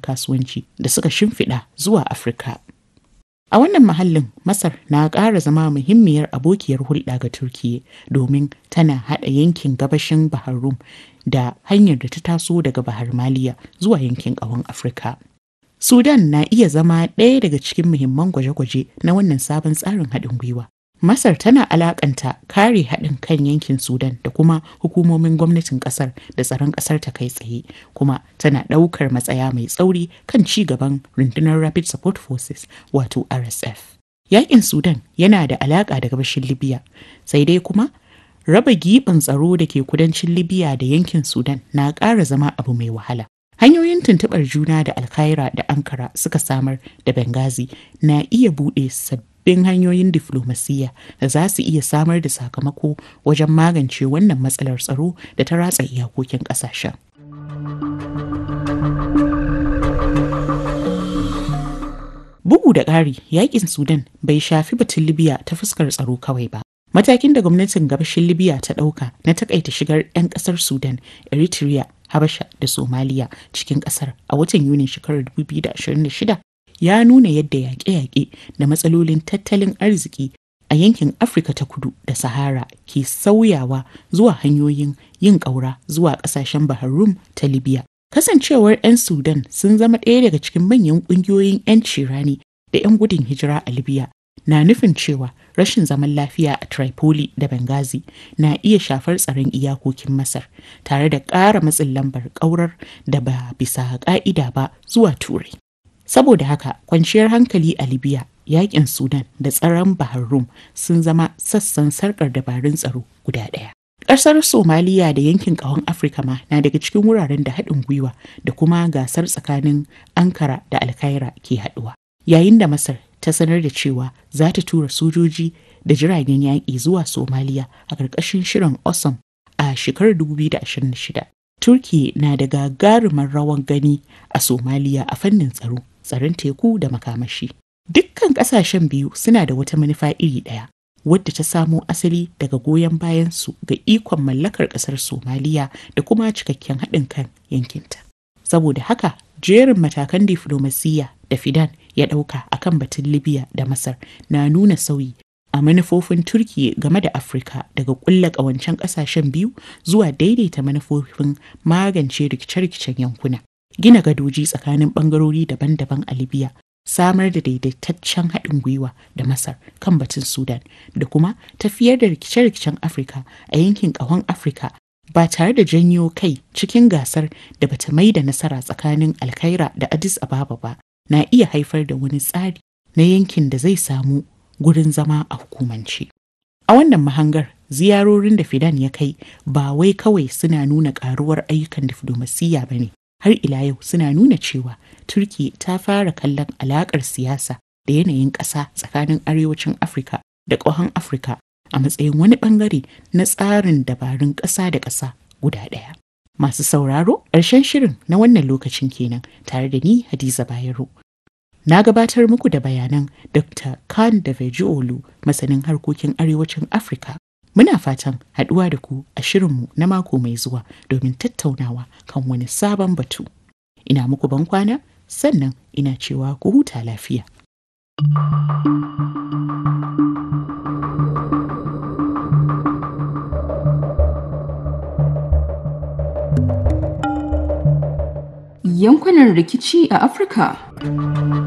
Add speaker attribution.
Speaker 1: kasuwanci da suka shimfiɗa zuwa Afirka. A wannan mahallin Masar na ƙara zama muhimmiyar abokiyar hulɗa ga Turkiyya domin tana haɗa yankin gabashin Bahar Rum da hanyar da ta taso daga Bahar Maliya zuwa yankin ƙahon Afirka. Sudan na iya zama ɗaya daga cikin muhimman gwaje-gwaje na wannan sabon tsarin haɗin gwiwa. Masar tana alakanta kare haɗin kan yankin Sudan da kuma hukumomin gwamnatin ƙasar da tsaron ƙasar ta kai tsaye, kuma tana ɗaukar matsaya mai tsauri kan ci gaban rundunar Rapid Support Forces wato RSF. Yaƙin Sudan yana da alaƙa da gabashin Libya, sai dai kuma raba giɓin tsaro da ke kudancin Libya da yankin Sudan na ƙara zama abu mai wahala. Hanyoyin tuntuɓar juna da Alkaira da Ankara suka samar da Benghazi na iya buɗe sabbin sabbin hanyoyin diflomasiyya da za su iya samar da sakamako wajen magance wannan matsalar tsaro da ta ratsa iyakokin ƙasashen. Bugu da ƙari, yakin Sudan bai shafi batun Libya ta fuskar tsaro kawai ba. Matakin da gwamnatin gabashin Libya ta ɗauka na takaita shigar 'yan ƙasar Sudan, Eritrea, Habasha da Somaliya cikin ƙasar a watan Yunin shekarar 2026 ya nuna yadda yaƙe-yaƙe da matsalolin tattalin arziki a yankin Afirka ta kudu da Sahara ke sauyawa zuwa hanyoyin yin ƙaura zuwa ƙasashen Bahar Rum ta Libya. Kasancewar 'yan Sudan sun zama ɗaya daga cikin manyan ƙungiyoyin 'yanci rani da 'yan gudun hijira a Libya na nufin cewa rashin zaman lafiya a Tripoli da Benghazi na iya shafar tsaron iyakokin Masar tare da ƙara matsin lambar ƙaurar da ba bisa ƙa'ida ba zuwa Turai. Saboda haka kwanciyar hankali a Libya, yakin Sudan da tsaron Bahar Rum sun zama sassan sarkar dabarun tsaro guda ɗaya. Ƙasar Somaliya da yankin ƙahon Afirka ma na daga cikin wuraren da haɗin gwiwa da kuma gasar tsakanin Ankara da Alkaira ke haɗuwa. Yayin da Masar ta sanar da cewa za ta tura sojoji da jiragen yaƙi zuwa Somaliya a ƙarƙashin shirin Osam a shekarar 2026. Turki na da gagarumar rawan gani a Somaliya a fannin tsaro. tsaron teku da makamashi. Dukkan ƙasashen biyu suna da wata manufa iri ɗaya, wadda ta samo asali daga goyon bayansu ga ikon mallakar ƙasar Somaliya da kuma cikakken haɗin kan yankinta. Saboda haka, jerin matakan diflomasiyya da Fidan ya ɗauka a kan batun Libya da Masar na nuna sauyi a manufofin Turkiyya game da Afirka daga ƙulla ƙawancen ƙasashen biyu zuwa daidaita manufofin magance rikice-rikicen yankuna. gina gadoji tsakanin bangarori daban-daban a libya samar da daidaitaccen haɗin gwiwa da masar kan batun sudan da kuma tafiyar da rikice-rikicen afirka a yankin ƙahon afirka ba tare da janyo kai cikin gasar da bata mai da nasara tsakanin alkaira da addis ababa ba na iya haifar da wani tsari na yankin da zai samu gurin zama a hukumance a wannan mahangar ziyarorin da fidan ya kai ba wai kawai suna nuna ƙaruwar ayyukan diflomasiyya ba ne har ila yau suna nuna cewa turki ta fara kallon alakar siyasa da yanayin ƙasa tsakanin arewacin afirka da ƙahon afirka a matsayin wani ɓangare na tsarin dabarun ƙasa da ƙasa guda ɗaya masu sauraro ƙarshen shirin na wannan lokacin kenan tare da ni hadiza bayero na gabatar muku da bayanan dr khan da olu masanin harkokin arewacin afirka Muna fatan haɗuwa da ku a shirinmu na mako mai zuwa domin tattaunawa kan wani sabon batu. Ina muku ban kwana sannan ina cewa ku huta lafiya.
Speaker 2: Yankunan rikici a Afirka.